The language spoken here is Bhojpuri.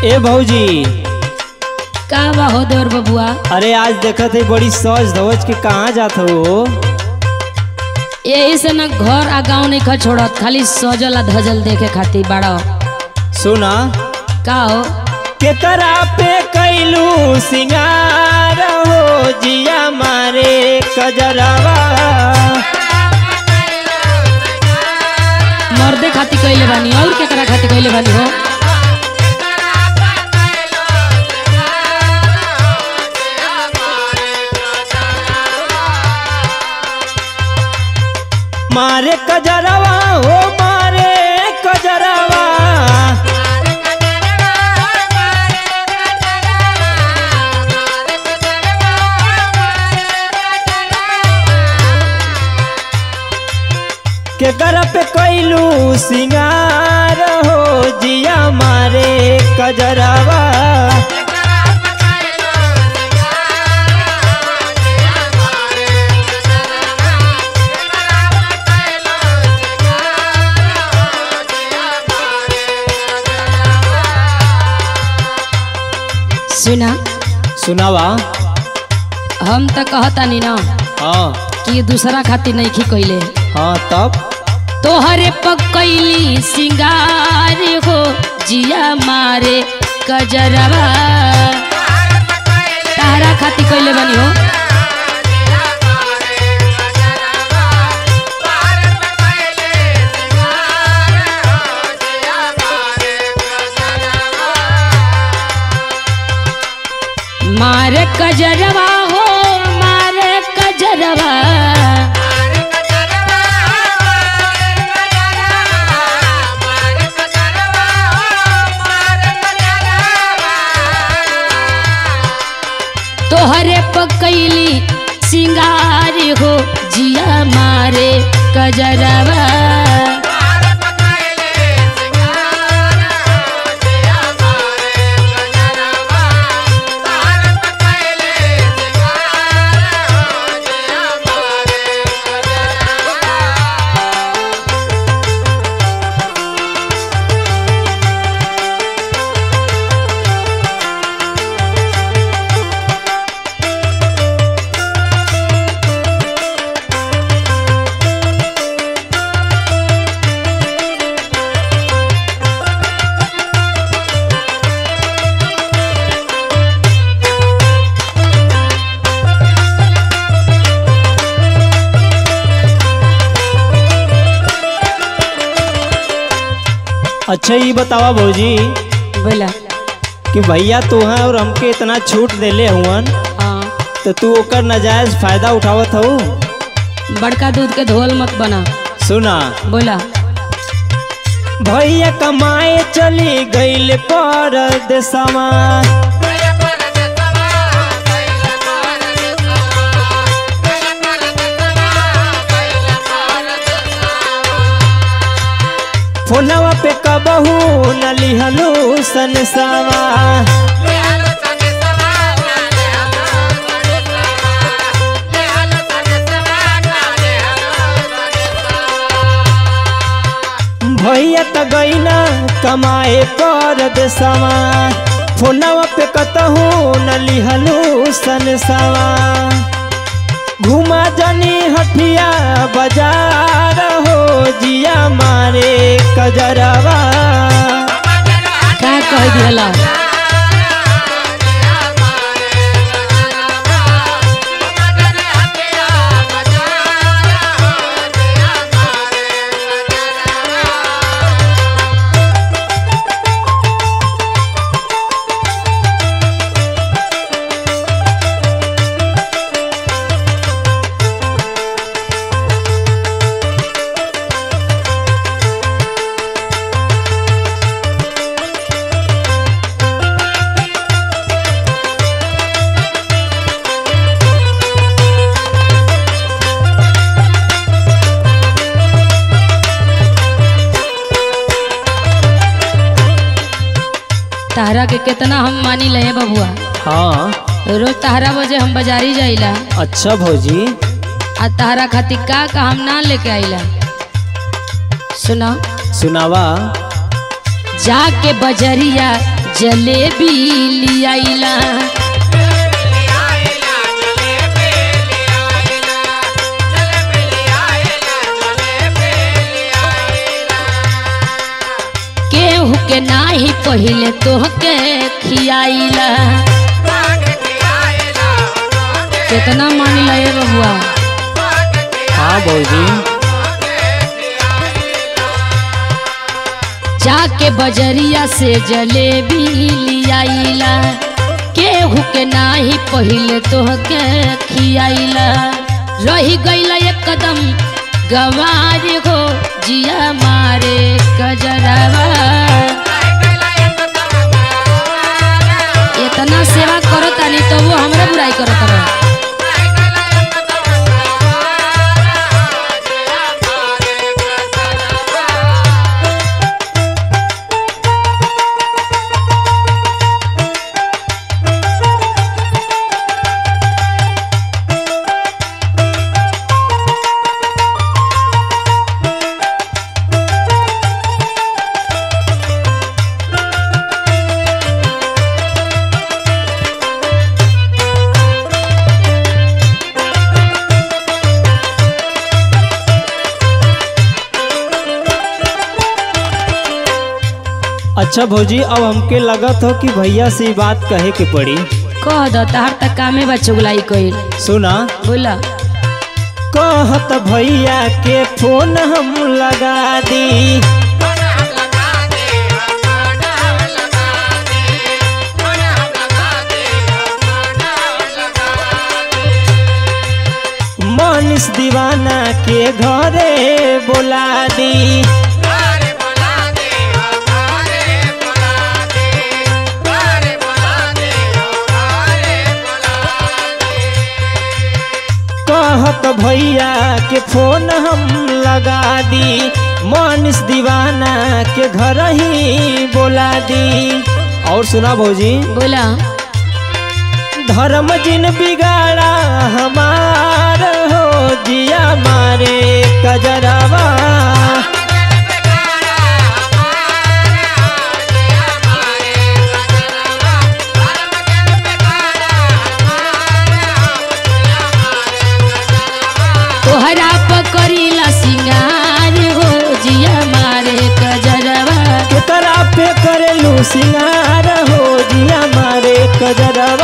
ए भौजी का बा हो देवर बबुआ अरे आज देखत है बड़ी सज धवज के कहाँ जात हो यही से न घर आ गाँव नहीं खा छोड़त खाली सजल आ धजल देखे खातिर बड़ा सुना का हो केकरा पे कैलू सिंगार हो जिया मारे कजरवा मर्दे खातिर कैले बानी और केकरा खातिर कैले बानी हो मारे कजरवा हो मारे कजरवा केकरा पे कैलू सिंगार हो जिया मारे कजरवा सुना सुनावा हम तो कहतानी ना हाँ कि दूसरा खातिर नहीं खी कैले हाँ तब तोहरे पकैली सिंगार हो जिया मारे कजरवा तारा खातिर कैले बानी हो मारे कजरवा हो मारे कजरवा तोहरे पकैली सिंगार हो जिया मारे कजरवा अच्छा ये बतावा भौजी बोला कि भैया तू हैं और हमके इतना छूट देले हुअन हाँ तो तू ओकर नाजायज फायदा उठावत हो बड़का दूध के धोल मत बना सुना बोला भैया कमाए चली गईल परदेसवा फोनवा पे कबहू न लिहलू सनसवा भैया त गईना कमाए परदेसवा फोनवा पे कतहू न लिहलू सनसवा घुमा जनी हटिया बाजार हो जिया मारे कजरवा का कह दिला तहरा के कितना हम मानी ले बबुआ हाँ रोज तहरा बजे हम बाजारी जाइला अच्छा भौजी आ तहरा खातिर का का हम ना लेके आइला सुना सुनावा जाके बजरिया जलेबी लियाइला केहू के नाही पहिले तोहके खियाइला कितना मान लए बबुआ हाँ भौजी जाके बजरिया से जलेबी लियाइला केहू के नाही पहिले तोहके खियाइला रही गईला एक कदम गवार हो जिया मारे कजरवा इतना सेवा करो तानी तो वो हमरा बुराई करत रह अच्छा भौजी अब हमके लगत हो कि भैया से ई बात कहे के पड़ी कह दो तार तक कामे बा चुगलाई कइल सुना बोला कहत भैया के फोन हम लगा दी मनीष दीवाना के घरे बोला दी कहत भैया के फोन हम लगा दी मनीष दीवाना के घर ही बोला दी और सुना भौजी बोला धर्म जिन बिगाड़ा हमार हो जिया मारे कजरवा तोहरा पकड़ीला सिंगार हो जिया मारे कजरवा केकरा पे करेलू सिंगार हो जिया मारे कजरवा